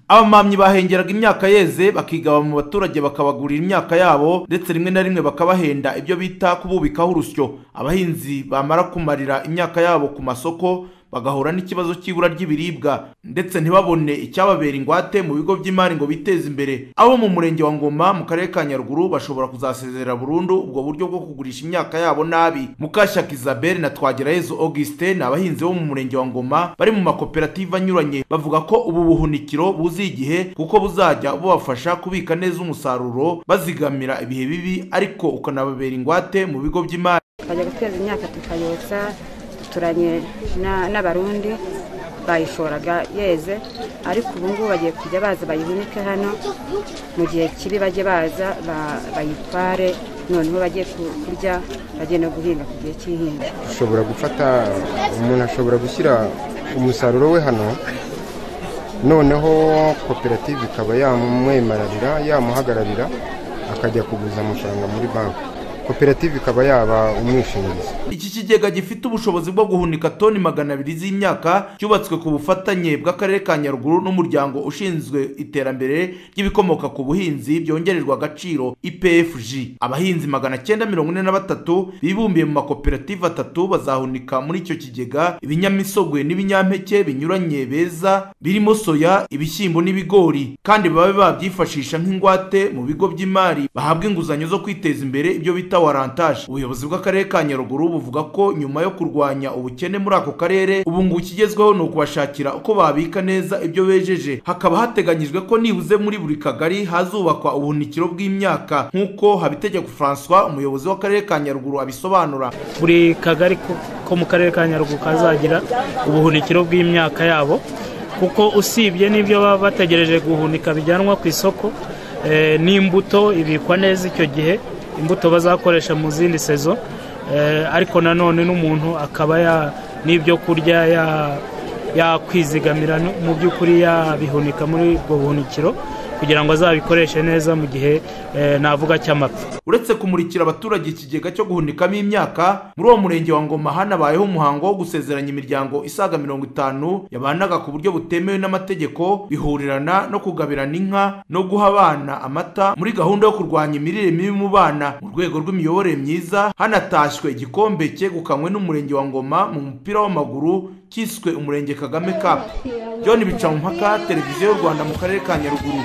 abamamyi bahengeraga imyaka yeze bakigaba mu baturage bakabagurira imyaka yabo ndetse rimwe na rimwe bakabahenda ibyo bita kububikaho urusyo abahinzi bamara kumarira imyaka yabo ku masoko bagahura n'ikibazo cy'ibura ry'ibiribwa ndetse ntibabone icyababera ingwate mu bigo by'imari ngo biteze imbere abo mu murenge wa ngoma mu karere ka nyaruguru bashobora kuzasezerera burundu ubwo buryo bwo kugurisha imyaka yabo nabi mukashyaka isabelle na twagirayezu augustin ni abahinzi bo mu murenge wa ngoma bari mu makoperative anyuranye bavuga ko ubu buhunikiro buzi igihe kuko buzajya bubafasha kubika neza umusaruro bazigamira ibihe bibi ariko ukanababera ingwate mu bigo by'imari tukajya guteza imyaka tukayotsa duturanye na- n'abarundi bayishoraga yeze ariko ubu ngubu bagiye kujya baza bayihunike hano mu gihe kibi bajye baza ba- bayitware noneho bajye ku- kurya bajye no guhinga ku gihe cy'ihinga ushobora gufata umuntu ashobora gushyira umusaruro we hano noneho koperative ikaba yamwemararira yamuhagararira akajya kuguza amafaranga muri banki koperative ikaba yaba umwishingizi iki kigega gifite ubushobozi bwo guhunika toni magana abiri z'imyaka cyubatswe ku bufatanye bw'akarere ka nyaruguru n'umuryango ushinzwe iterambere ry'ibikomoka ku buhinzi byongererwa agaciro ipfg abahinzi magana cyenda mirongo ine na batatu bibumbiye mu makoperative atatu bazahunika muri icyo kigega ibinyamisogwe n'ibinyampeke binyuranye beza birimo soya ibishyimbo n'ibigori kandi babe babyifashisha nk'ingwate mu bigo by'imari bahabwa inguzanyo zo kwiteza imbere ibyo bita warantaje ubuyobozi bw'akarere ka nyaruguru buvuga ko nyuma yo kurwanya ubukene muri ako karere ubu ngo ikigezweho ni ukubashakira uko babika neza ibyo bejeje hakaba hateganyijwe ko nibuze muri buri kagari hazubakwa ubuhunikiro bw'imyaka nk'uko habitegeko françois umuyobozi w'akarere ka nyaruguru abisobanura buri kagari ko- ko mu karere ka nyaruguru kazagira ubuhunikiro bw'imyaka yabo kuko usibye n'ibyo baba bategereje guhunika bijyanwa ku isoko eh, n'imbuto ibikwa neza icyo gihe imbuto bazakoresha mu zindi sezo eh, ariko nanone n'umuntu akaba ya- n'ibyo kurya ya- yakwizigamira no- mu by'ukuri yabihunika muri ubwo buhunikiro kugira ngo azabikoreshe neza mu gihe eh, navuga cy'amapfa uretse kumurikira abaturage ikigega cyo guhunikamo imyaka muri uwo murenge wa ngoma hanabayeho umuhango wo gusezeranya imiryango isaga mirongo itanu yabanaga ku buryo butemewe n'amategeko bihurirana no kugabirana inka no guha abana amata muri gahunda yo kurwanya imirire mibi mu bana mu rwego rw'imiyoborere myiza hanatashywe igikombe cyegukanywe n'umurenge wa ngoma mu mupira w'amaguru cyiswe umurenge kagame cup john bicamumpaka televiziyo y'u rwanda mu karere ka nyaruguru